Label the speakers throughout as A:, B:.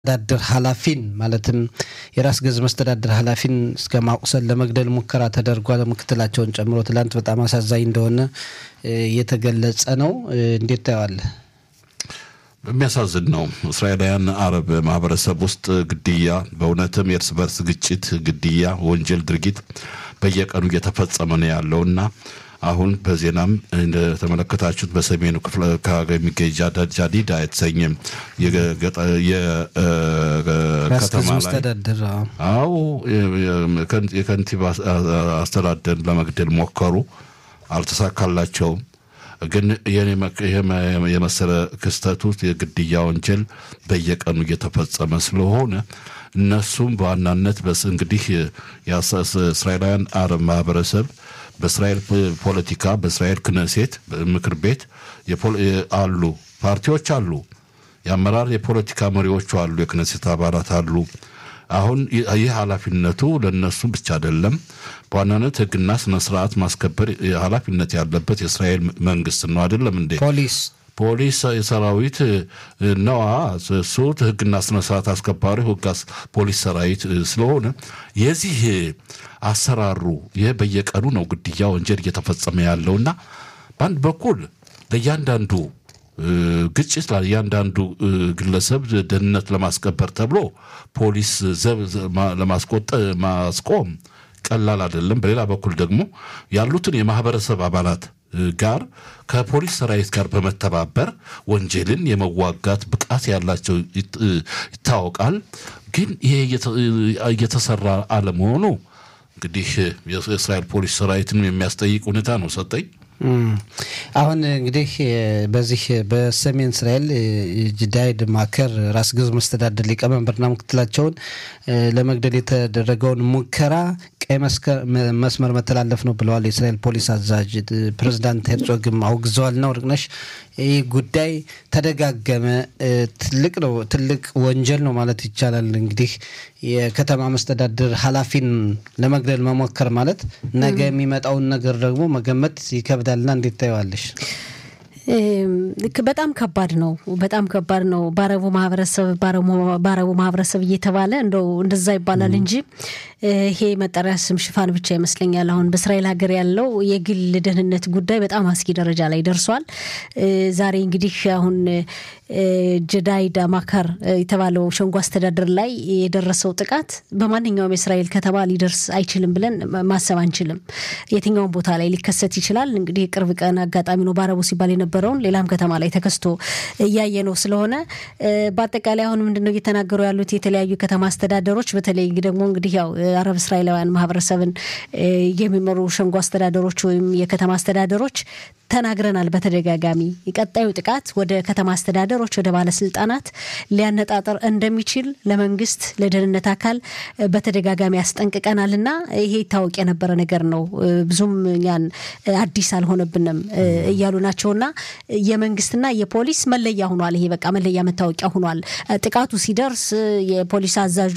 A: መስተዳድር ኃላፊን ማለትም የራስ ገዝ መስተዳድር ኃላፊን እስከ ማቁሰል ለመግደል ሙከራ ተደርጓል። ምክትላቸውን ጨምሮ ትላንት በጣም አሳዛኝ እንደሆነ እየተገለጸ ነው። እንዴት ታየዋለህ?
B: የሚያሳዝን ነው። እስራኤላውያን አረብ ማህበረሰብ ውስጥ ግድያ፣ በእውነትም የእርስ በርስ ግጭት፣ ግድያ፣ ወንጀል ድርጊት በየቀኑ እየተፈጸመ ነው ያለው እና አሁን በዜናም እንደተመለከታችሁት በሰሜኑ ክፍለ የሚገኝ ጃዲዳ የተሰኘ የከተማ ላይ አዎ የከንቲባ አስተዳደር ለመግደል ሞከሩ፣ አልተሳካላቸውም። ግን የመሰለ ክስተት ውስጥ የግድያ ወንጀል በየቀኑ እየተፈጸመ ስለሆነ እነሱም በዋናነት እንግዲህ የእስራኤላውያን አረብ ማህበረሰብ በእስራኤል ፖለቲካ በእስራኤል ክነሴት ምክር ቤት አሉ፣ ፓርቲዎች አሉ፣ የአመራር የፖለቲካ መሪዎቹ አሉ፣ የክነሴት አባላት አሉ። አሁን ይህ ኃላፊነቱ ለእነሱ ብቻ አይደለም። በዋናነት ሕግና ስነ ስርዓት ማስከበር ኃላፊነት ያለበት የእስራኤል መንግስት ነው። አይደለም እንዴ?
A: ፖሊስ
B: ፖሊስ የሰራዊት ነዋ። እሱ ሕግና ስነ ስርዓት አስከባሪ ሕግ ፖሊስ ሰራዊት ስለሆነ የዚህ አሰራሩ ይህ በየቀኑ ነው ግድያ ወንጀል እየተፈጸመ ያለውና በአንድ በኩል ለእያንዳንዱ ግጭት ለእያንዳንዱ ግለሰብ ደህንነት ለማስከበር ተብሎ ፖሊስ ዘብ ለማስቆጠ ማስቆም ቀላል አይደለም። በሌላ በኩል ደግሞ ያሉትን የማህበረሰብ አባላት ጋር ከፖሊስ ሰራዊት ጋር በመተባበር ወንጀልን የመዋጋት ብቃት ያላቸው ይታወቃል። ግን ይሄ እየተሰራ አለመሆኑ እንግዲህ የእስራኤል ፖሊስ ሰራዊትን የሚያስጠይቅ ሁኔታ ነው። ሰጠኝ
A: አሁን እንግዲህ በዚህ በሰሜን እስራኤል ጅዳይድ ማከር ራስ ገዝ መስተዳደር ሊቀመንበርና ምክትላቸውን ለመግደል የተደረገውን ሙከራ ቀይ መስመር መተላለፍ ነው ብለዋል የእስራኤል ፖሊስ አዛዥ። ፕሬዚዳንት ሄርጾግም አውግዘዋል። ነው ርቅነሽ ይህ ጉዳይ ተደጋገመ። ትልቅ ነው፣ ትልቅ ወንጀል ነው ማለት ይቻላል። እንግዲህ የከተማ መስተዳድር ኃላፊን ለመግደል መሞከር ማለት ነገ የሚመጣውን ነገር ደግሞ መገመት ይከብዳልና እንዴት ታየዋለሽ?
C: በጣም ከባድ ነው። በጣም ከባድ ነው። በአረቡ ማህበረሰብ በአረቡ ማህበረሰብ እየተባለ እንደው እንደዛ ይባላል እንጂ ይሄ መጠሪያ ስም ሽፋን ብቻ ይመስለኛል። አሁን በእስራኤል ሀገር ያለው የግል ደህንነት ጉዳይ በጣም አስጊ ደረጃ ላይ ደርሷል። ዛሬ እንግዲህ አሁን ጀዳይዳ ማካር የተባለው ሸንጎ አስተዳደር ላይ የደረሰው ጥቃት በማንኛውም የእስራኤል ከተማ ሊደርስ አይችልም ብለን ማሰብ አንችልም። የትኛውም ቦታ ላይ ሊከሰት ይችላል። እንግዲህ የቅርብ ቀን አጋጣሚ ነው በአረቡ ሲባል የነበረውን ሌላም ከተማ ላይ ተከስቶ እያየ ነው ስለሆነ በአጠቃላይ አሁን ምንድነው እየተናገሩ ያሉት የተለያዩ ከተማ አስተዳደሮች በተለይ ደግሞ እንግዲህ ያው አረብ እስራኤላውያን ማህበረሰብን የሚመሩ ሸንጎ አስተዳደሮች ወይም የከተማ አስተዳደሮች ተናግረናል በተደጋጋሚ ቀጣዩ ጥቃት ወደ ከተማ አስተዳደሮች ወደ ባለስልጣናት ሊያነጣጠር እንደሚችል ለመንግስት ለደህንነት አካል በተደጋጋሚ ያስጠንቅቀናል እና ይሄ ይታወቅ የነበረ ነገር ነው። ብዙም እኛን አዲስ አልሆነብንም እያሉ ናቸውና የመንግስትና የፖሊስ መለያ ሆኗል። ይሄ በቃ መለያ መታወቂያ ሆኗል። ጥቃቱ ሲደርስ የፖሊስ አዛዡ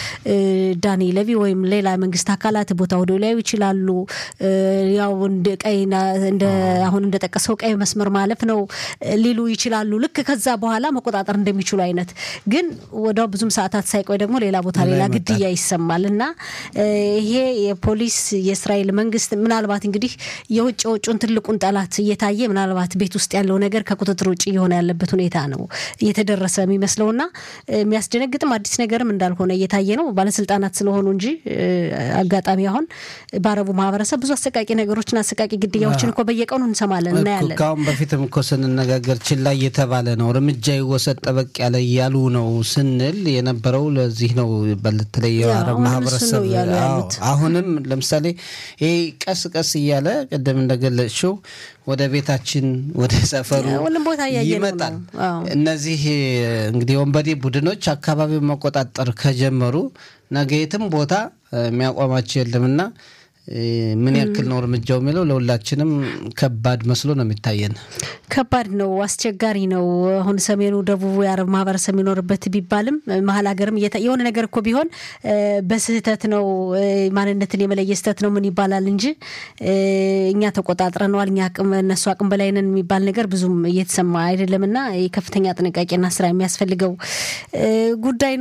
C: ዳኒ ለቪ ወይም ሌላ መንግስት አካላት ቦታ ወደ ሊያዩ ይችላሉ። ያው እንደ ቀይና እንደ አሁን እንደጠቀሰው ቀይ መስመር ማለፍ ነው ሊሉ ይችላሉ። ልክ ከዛ በኋላ መቆጣጠር እንደሚችሉ አይነት ግን ወዲያው ብዙም ሰዓታት ሳይቆይ ደግሞ ሌላ ቦታ ሌላ ግድያ ይሰማል እና ይሄ የፖሊስ የእስራኤል መንግስት ምናልባት እንግዲህ የውጭ የውጩን ትልቁን ጠላት እየታየ ምናልባት ቤት ውስጥ ያለው ነገር ከቁጥጥር ውጭ እየሆነ ያለበት ሁኔታ ነው እየተደረሰ የሚመስለውና የሚያስደነግጥም አዲስ ነገርም እንዳልሆነ እየታየ ነው። ባለስልጣናት ስለሆኑ እንጂ አጋጣሚ አሁን በአረቡ ማህበረሰብ ብዙ አሰቃቂ ነገሮችን አሰቃቂ ግድያዎችን እኮ በየቀኑ እንሰማለን እናያለን።
A: ከአሁን በፊትም እኮ ስንነጋገር ችላ እየተባለ ነው፣ እርምጃ ይወሰድ ጠበቅ ያለ እያሉ ነው ስንል የነበረው ለዚህ ነው። በተለይ የአረብ ማህበረሰብ አሁንም ለምሳሌ ይህ ቀስ ቀስ እያለ ቅድም እንደገለጽሽው ወደ ቤታችን ወደ ሰፈሩ ይመጣል። እነዚህ እንግዲህ ወንበዴ ቡድኖች አካባቢውን መቆጣጠር ከጀመሩ ነገ የትም ቦታ የሚያቋማቸው የለምና ምን ያክል ነው እርምጃው የሚለው ለሁላችንም ከባድ መስሎ ነው የሚታየን።
C: ከባድ ነው፣ አስቸጋሪ ነው። አሁን ሰሜኑ ደቡቡ የአረብ ማህበረሰብ የሚኖርበት ቢባልም መሀል ሀገርም የሆነ ነገር እኮ ቢሆን በስህተት ነው ማንነትን የመለየ ስህተት ነው ምን ይባላል እንጂ እኛ ተቆጣጥረነዋል፣ እኛ እነሱ አቅም በላይ ነን የሚባል ነገር ብዙም እየተሰማ አይደለም እና የከፍተኛ ጥንቃቄና ስራ የሚያስፈልገው ጉዳይ ነው።